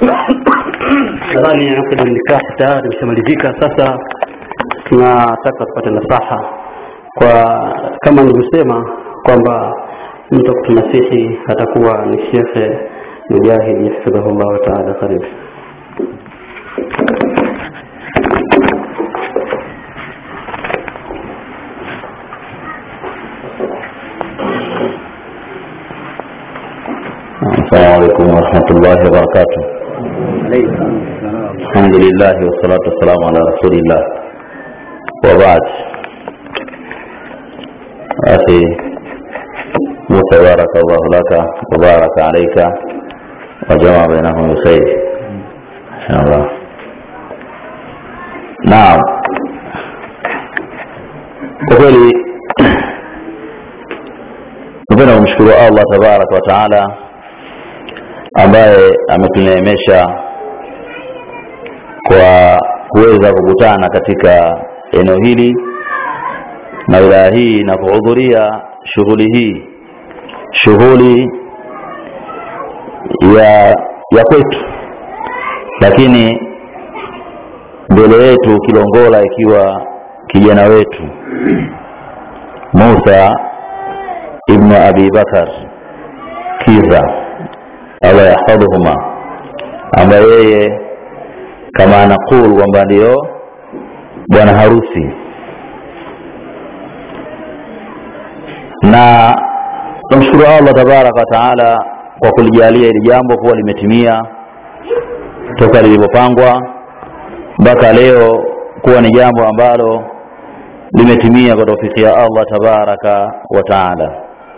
nadhani akda nikah tayari imeshamalizika sasa tunataka tupate nasaha kwa kama nilivyosema kwamba mtu kutunasihi atakuwa ni shekhe mujahid hafidhahu llahu taala karibu السلام عليكم ورحمة الله وبركاته الحمد لله والصلاة والسلام على رسول الله وبعد أخي موسى بارك الله لك وبارك عليك وجمع بينهم بخير إن شاء الله نعم kwa kweli napenda kumshukuru allah tabaraka wa taala ambaye ametuneemesha kwa kuweza kukutana katika eneo hili na wilaya hii na kuhudhuria shughuli hii shughuli ya ya kwetu lakini mbele yetu kilongola ikiwa kijana wetu musa ibnu abi bakar kiza allah yahfadhuhuma ambaye yeye kama anaqul kwamba ndiyo bwana harusi na tunamshukuru allah tabaraka wa taala kwa kulijalia hili jambo kuwa limetimia toka lilivyopangwa mpaka leo kuwa ni jambo ambalo limetimia kwa taufiki ya allah tabaraka wa taala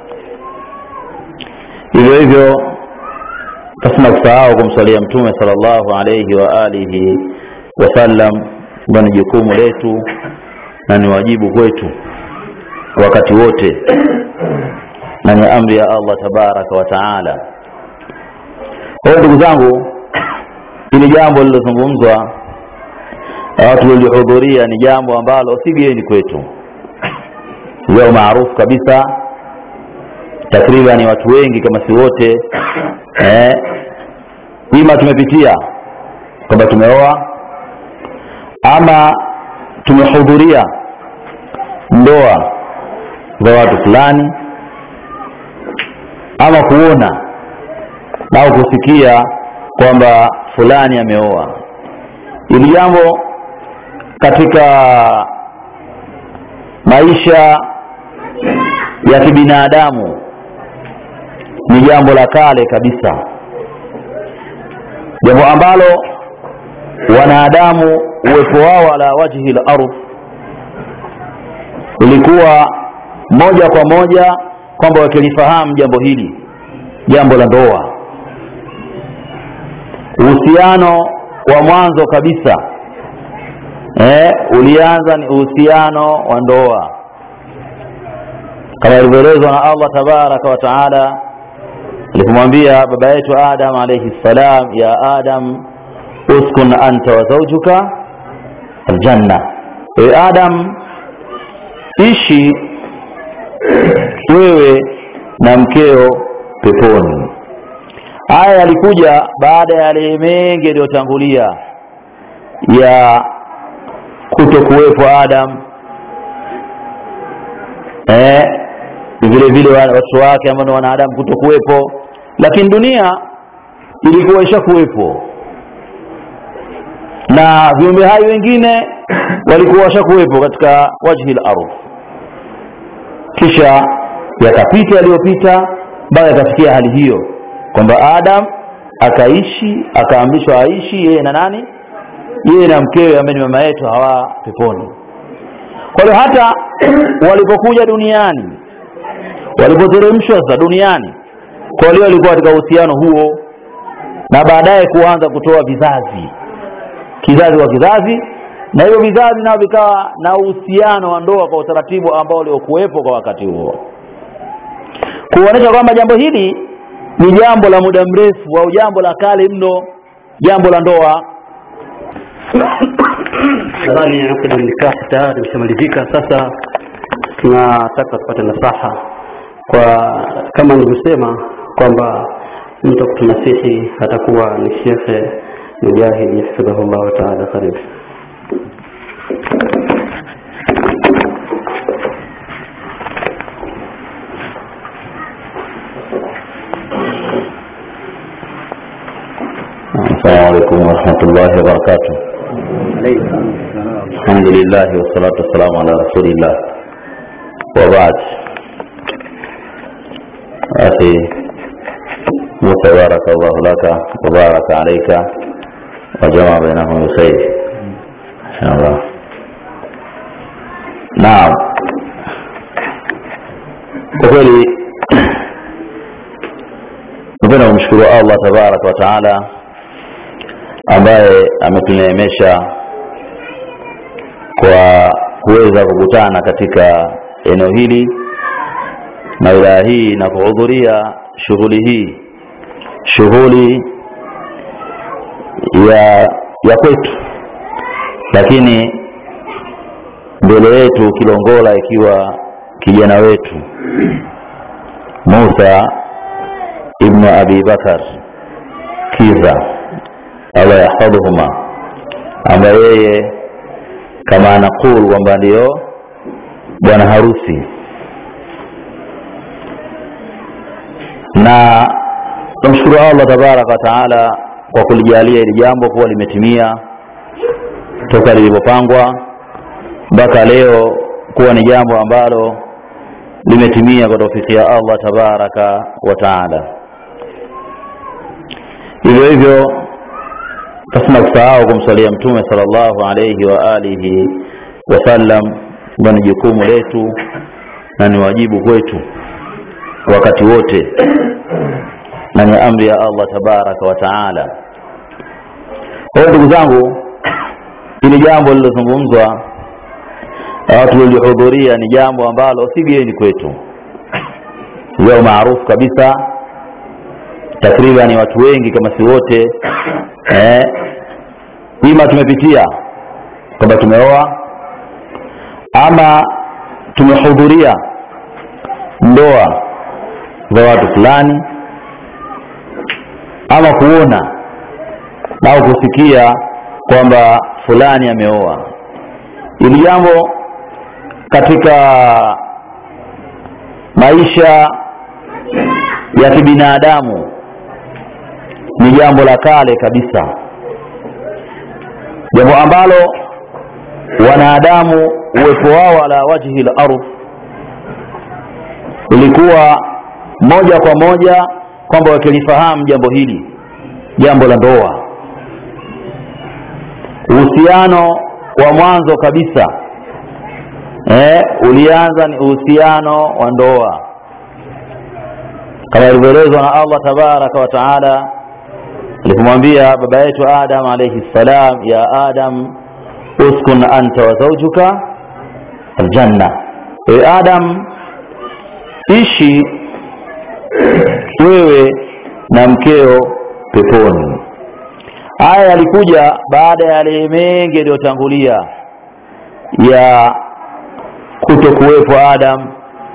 hivyo hivyo pasina kusahau kumswalia mtume salllahu alaihi wa alihi wasallam ambayo ni jukumu letu na ni wajibu kwetu wakati wote na ni amri ya allah tabaraka wa taala kwa hiyo ndugu zangu hili jambo lililozungumzwa na watu walilohudhuria ni jambo ambalo si geni kwetu leo maarufu kabisa takriban watu wengi kama si wote eh, ima tumepitia kwamba tumeoa ama tumehudhuria ndoa za watu fulani ama kuona au kusikia kwamba fulani ameoa hili jambo katika maisha ya kibinadamu ni jambo la kale kabisa jambo ambalo wanadamu uwepo wao ala wajhi lardh ulikuwa moja kwa moja kwamba wakilifahamu jambo hili jambo la ndoa uhusiano wa mwanzo kabisa eh, ulianza ni uhusiano wa ndoa kama ilivyoelezwa na allah tabaraka wa taala alipomwambia baba yetu adam alaihi ssalam ya adam uskun anta wa zaujuka aljanna ewe adam ishi wewe na mkeo peponi haya yalikuja baada ya yale mengi yaliyotangulia ya kuto kuwepo adam eh, vile vile watoto wake ambao ni wanadamu kuto kuwepo lakini dunia ilikuwa ishakuwepo na viumbe hai wengine walikuwa washakuwepo katika wajhi lardh kisha yakapita yaliyopita mpaka yakafikia hali hiyo kwamba adam akaishi akaamrishwa aishi yeye na nani yeye na mkewe ambaye ni mama yetu hawa peponi kwa hiyo hata walipokuja duniani walipoteremshwa sasa duniani kwa walio walikuwa katika uhusiano huo na baadaye kuanza kutoa vizazi kizazi kwa kizazi na hivyo vizazi nao vikawa na uhusiano wa ndoa kwa utaratibu ambao uliokuwepo kwa wakati huo kuonyesha kwamba jambo hili ni jambo la muda mrefu au jambo la kale mno jambo la ndoa nadhani akda nikah tayari imeshamalizika sasa tunataka tupate nasaha kwa kama nilivyosema kwamba mtu kutunasihi atakuwa ni shekhe mujahidi hafidhahullahu taala karibu السلام عليكم ورحمة الله وبركاته الحمد لله والصلاة والسلام على رسول الله وبعد أخي موسى بارك الله لك وبارك عليك وجمع بينهم بخير إن شاء الله نعم kwa kweli napenda kumshukuru allah tabaraka wa taala ambaye ametuneemesha kwa kuweza kukutana katika eneo hili na wilaya hii na kuhudhuria shughuli hii shughuli ya ya kwetu lakini mbele yetu kilongola ikiwa kijana wetu musa ibnu abi bakar kiza allah yahfadhuhuma ambaye yeye kama anaqul kwamba ndiyo bwana harusi na tunamshukuru allah tabaraka wa taala kwa kulijalia hili jambo kuwa limetimia toka lilivyopangwa mpaka leo kuwa ni jambo ambalo limetimia kwa taufiki ya allah tabaraka wa taala hivyo hivyo pasina kusahau kumswalia mtume salllahu alaihi wa alihi wasallam kuwa ni jukumu letu na ni wajibu kwetu wakati wote na ni amri ya allah tabaraka wa taala kwa hiyo ndugu zangu hili jambo lililozungumzwa na watu walilohudhuria ni jambo ambalo si geni kwetu leo maarufu kabisa takriban watu wengi kama si wote eh, ima tumepitia kwamba tumeoa ama tumehudhuria ndoa za watu fulani ama kuona au kusikia kwamba fulani ameoa ili jambo katika maisha ya kibinadamu ni jambo la kale kabisa jambo ambalo wanadamu uwepo wao ala wajhi lardh ilikuwa moja kwa moja kwamba wakilifahamu jambo hili jambo la ndoa uhusiano wa mwanzo kabisa eh, ulianza ni uhusiano wa ndoa kama ilivyoelezwa na allah tabaraka wa taala alipomwambia baba yetu adam alaihi ssalam ya adam uskun anta wa zaujuka aljanna ewe adam ishi wewe na mkeo peponi haya yalikuja baada ya yale mengi yaliyotangulia ya kuto kuwepo adam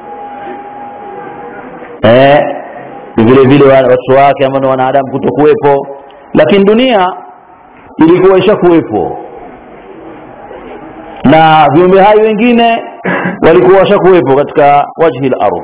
eh, vile vile watoto wake ambao ni wanadamu kuto kuwepo lakini dunia ilikuwa ishakuwepo na viumbe hai wengine walikuwa washakuwepo katika wajhi lardh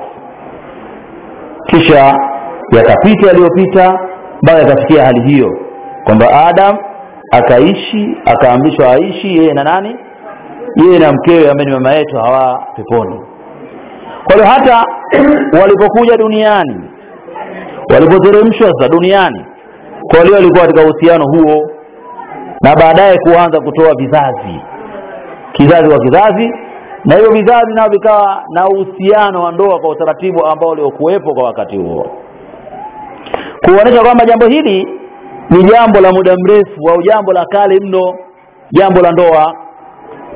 kisha yakapita yaliyopita mpaka yakafikia hali hiyo kwamba adam akaishi akaamrishwa aishi yeye na nani yeye na mkewe ambaye ni mama yetu hawa peponi kwa hiyo hata walipokuja duniani walipoteremshwa sasa duniani kwa walio walikuwa katika uhusiano huo na baadaye kuanza kutoa vizazi kizazi kwa kizazi na hivyo vizazi nao vikawa na uhusiano wa ndoa kwa utaratibu ambao uliokuwepo kwa wakati huo kuonyesha kwamba jambo hili ni jambo la muda mrefu au jambo la kale mno jambo la ndoa